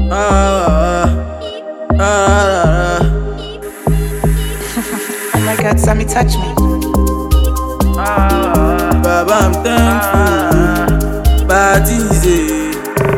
Ah, ah, ah, Oh my god, Sammy, touch me. ah. Baba, I'm thankful. Bàtíze.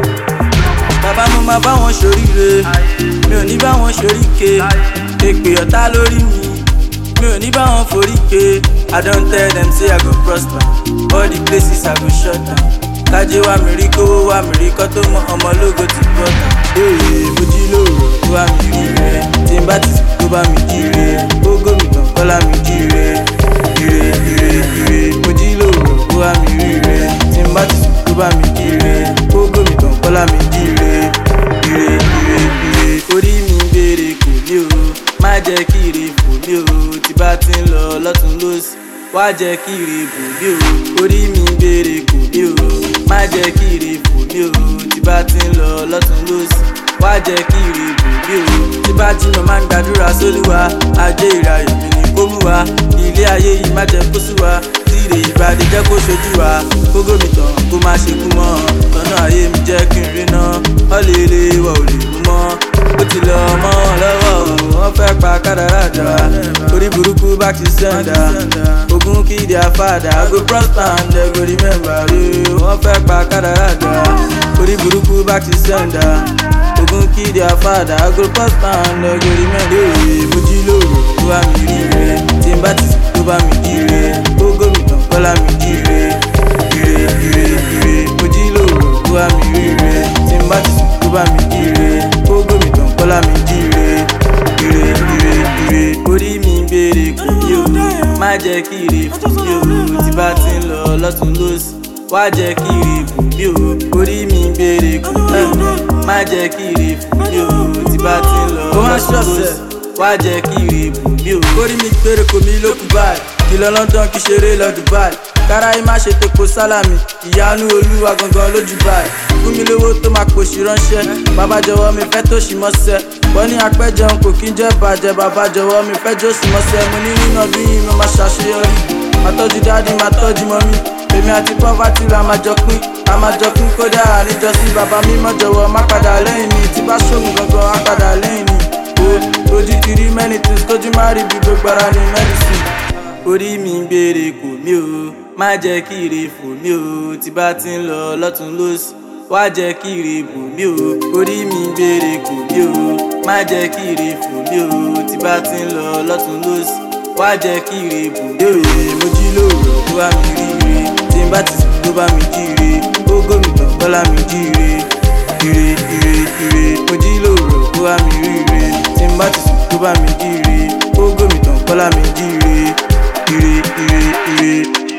Bàbá mo máa bá wọn ṣoríire. Mi ò ní bá wọn ṣoríke. Èpè ọ̀tá lórí mi. Mi ò ní bá wọn foríke. I don tell them say I go prosper. All the places I go shut down. Kájé wá mi rí kówó wá mi rí kọ́ tó mọ ọmọ lógo ti bọ́tà. Ee mo jí lóòrò tó wá mi rí rẹ̀. Tí n bá ti sùn tó bá mi jí rẹ̀. Ó gómìnà kọ́lá mi jí rẹ̀. Ire ire ire mo jí lóòrò tó wá mi rí rẹ̀. Tí n bá ti sùn tó bá mi jí rẹ̀. Ó gómìnà kọ́lá mi jí rẹ̀. Ire ire ire orí mi ń béèrè kò ní o. Má jẹ́ kí ire fò mí o. Tí bá ti ń lọ lọ́tún lósì. Wá jẹ́ kí ire bò mí o. Orí mi ń béèrè kò ní o. Má jẹ́ kí ire fò mí o. Tí bá ti ń lọ lọ́tún lósì. Wá jẹ́ kí ire bò mí o. Tí bá jí mo máa ń gbàdúrà sólúwa. Ajé ìrayọ̀ mi ni kó mú wa. Ilé ayé yìí má jẹ́ kó sú wa. Tí ire ìbàdí jẹ́ kó ṣojú wa. Kógó mi tàn kó má ṣe kú mọ́. Tọ́nà ayé mi jẹ́ kí n rí ná. Ọ̀lẹ́lẹ̀ wà ò lè mú mọ́. Ó ti lọ mọ́ wọn lọ́wọ́ o. Wọ́n fẹ́ pa kádàrá jà. Orí burúkú bá ti sẹ́ńdà. Ogun kí their father. I go prosper and they go remember you. Wọ́n fẹ́ pa kádàrá jà. Orí burúkú bá ti sẹ́ńdà. Ogun kí their father. I go prosper and they go remember you. Mo jí lóru tó bá mi rí rẹ̀. Tí n bá ti sùn tó bá mi jí rẹ̀. Ó gómìnà kọ́lá mi jí rẹ̀. Ire ire ire mo jí lóru tó bá mi rí rẹ̀. Tí n bá ti sùn tó bá mi jí rẹ̀. Ó gómìnà kọ́lá mi jí rẹ̀. Ire ire ire orí mi ń béèrè kò ní o. Má jẹ́ kí ire fò mí o. Tí bá ti ń lọ lọ́tún lósì. Wá jẹ́ kí ire fò mí o. Orí mi ń béèrè kò ní o. Má jẹ́ kí ire fò mí o. Tí bá ti ń lọ lọ́tún lósì. Wá jẹ́ kí ire fò mí o. Orí mi gbére kò mí ló kú báyìí. Kí lọ London kí ṣeré lọ Dubai. Káráyé má ṣe tepo sálàmì. Ìyanu olúwa gangan lójú báyìí. Fún mi lówó tó máa pòṣì ránṣẹ́. Bàbá jọ̀wọ́ mi fẹ́ tó ṣì mọ́sẹ́. Wọ́n ní apẹ́jẹun kò kí ń jẹ́ bàjẹ́. Bàbá jọ̀wọ́ mi fẹ́ jó sì mọ́sẹ́. Mo ní nínú ọdún yìí mo máa ṣàṣeyọrí. Màá tọ́jú dáàdi, màá tọ́jú mọ́mí. Èmi àti pọ́fàtì la máa jọ pín. A máa jọ pín kódà àníjọ sí bàbá mímọ́ jọ̀wọ́ má padà lẹ́yìn mi. Tí bá ṣògùn gangan á padà lẹ́yìn mi. O ojú ti rí many things kójú má rí bí gbogbo ara ní medicine. Orí mi ń béèrè kò mí o. Má jẹ́ kí ire fò mí o. Tí bá ti ń lọ lọ́tún lósì. Wá jẹ́ kí ire bò mí o. Orí mi ń béèrè kò mí o. Má jẹ́ kí ire fò mí o. Tí bá ti ń lọ lọ́tún lósì. Wá jẹ́ kí ire bò mí o. Mo jí lóòrò tó bá mi rí ire. Tí n bá ti sùn tó bá mi jí ire. Ó gómìnà kọ́lá mi jí ire. Ire ire ire. Mo jí lóòrò tó bá mi rí ire. Tí n bá ti sùn tó bá mi jí ire. Ó gómìnà kọ́lá mi jí ire. Ire ire ire.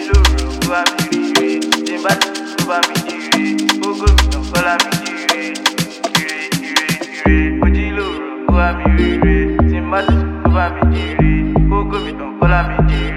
Mo jí lóru, ó wá mi rí ire. Tí n bá ti sùn, ó bá mi jí ire. Ó gómìnà kọ́lá mi jí ire.